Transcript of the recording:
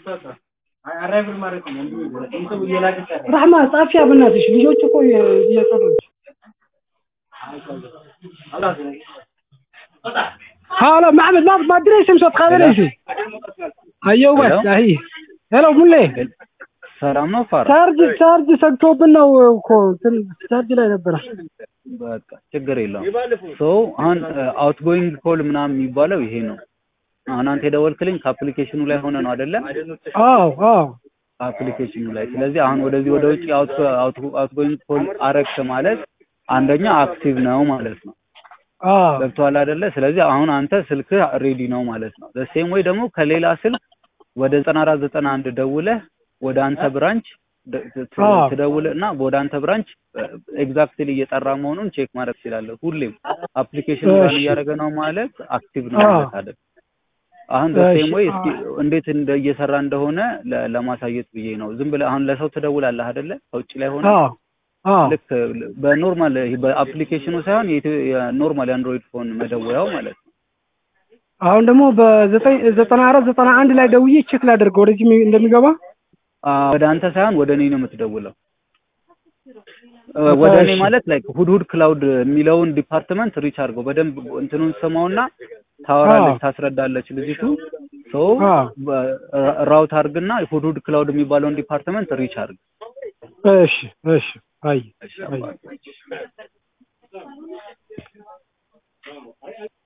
ራህማ ጻፊያ በእናትሽ ልጆች እኮ እየጠሩች ሀሎ ማሕመድ ማ ma diraysa mise waad qaadanaysa hayo bas ahi ሄሎ ሙሌ ሰላም ነው ፋራ ቻርጅ ቻርጅ ሰግቶብን ነው እኮ እንትን ቻርጅ ላይ ነበረ በቃ ችግር የለውም ሶ አሁን አውት ጎይንግ ኮል ምናምን የሚባለው ይሄ ነው አሁን አንተ የደወልክልኝ ከአፕሊኬሽኑ ላይ ሆነ ነው አይደለ አዎ አዎ አፕሊኬሽኑ ላይ ስለዚህ አሁን ወደዚህ ወደ ውጭ አውት አውት ጎይንግ ኮል አረግክ ማለት አንደኛ አክቲቭ ነው ማለት ነው አዎ ገብቶሃል አይደለ ስለዚህ አሁን አንተ ስልክህ ሬዲ ነው ማለት ነው ሴም ወይ ደግሞ ከሌላ ስልክ ወደ ዘጠና አራት ዘጠና አንድ ደውለህ ወደ አንተ ብራንች አዎ። ትደውልህ እና ወደ አንተ ብራንች ኤግዛክትሊ እየጠራ መሆኑን ቼክ ማድረግ ትችላለህ ሁሌም አፕሊኬሽን ራን እሺ። እያደረገ ነው ማለት አክቲቭ ነው አዎ። ማለት አይደል አሁን በሴም እሺ። ወይ እስኪ እንዴት እንደ እየሰራ እንደሆነ ለ- ለማሳየት ብዬ ነው ዝም ብለህ አሁን ለሰው ትደውላለህ አይደለ ከውጭ ላይ ሆነ አዎ አዎ ልክ በኖርማል በአፕሊኬሽኑ ሳይሆን የኢትዮ- የኖርማል የአንድሮይድ ፎን መደወያው ማለት ነው አሁን ደግሞ በዘጠኝ ዘጠና አራት ዘጠና አንድ ላይ ደውዬ ቼክ ላደርግ ወደዚህ የሚ- እንደሚገባ አ፣ ወደ አንተ ሳይሆን ወደ እኔ ነው የምትደውለው እ፣ ወደ እኔ እሺ። ማለት ላይክ ሁድ ሁድ ክላውድ የሚለውን ዲፓርትመንት ሪች አድርገው በደንብ እንትኑን ስማውና ታወራለች አዎ። ታስረዳለች ልጅቱ ሶ አዎ። ራውት አድርግና ሁድ ሁድ ክላውድ የሚባለውን ዲፓርትመንት ሪች አድርግ እሺ እሺ አይ አይ